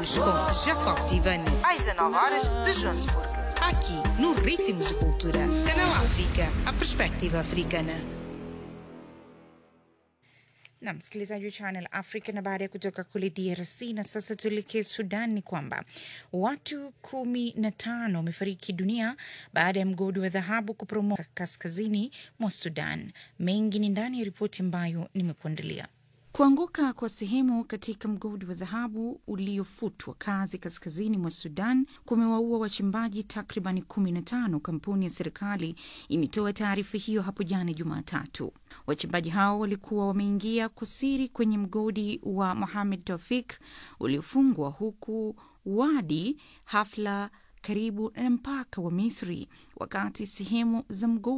Ritmos com Jacob Tivani. Às 19 horas de Joanesburgo. Aqui, no Ritmos de Cultura. Canal África, a perspectiva africana. na msikilizaji wa Channel Africa. Na baada ya kutoka kule DRC na sasa tuelekee Sudan, ni kwamba watu kumi na tano wamefariki dunia baada ya mgodi wa dhahabu kuporomoka kaskazini mwa Sudan. Mengi ni ndani ya ripoti ambayo nimekuandalia. Kuanguka kwa sehemu katika mgodi wa dhahabu uliofutwa kazi kaskazini mwa Sudan kumewaua wachimbaji takribani 15. Kampuni ya serikali imetoa taarifa hiyo hapo jana Jumatatu. Wachimbaji hao walikuwa wameingia kwa siri kwenye mgodi wa Mohamed Tofik uliofungwa huku Wadi Hafla karibu na mpaka wa Misri, wakati sehemu za mgodi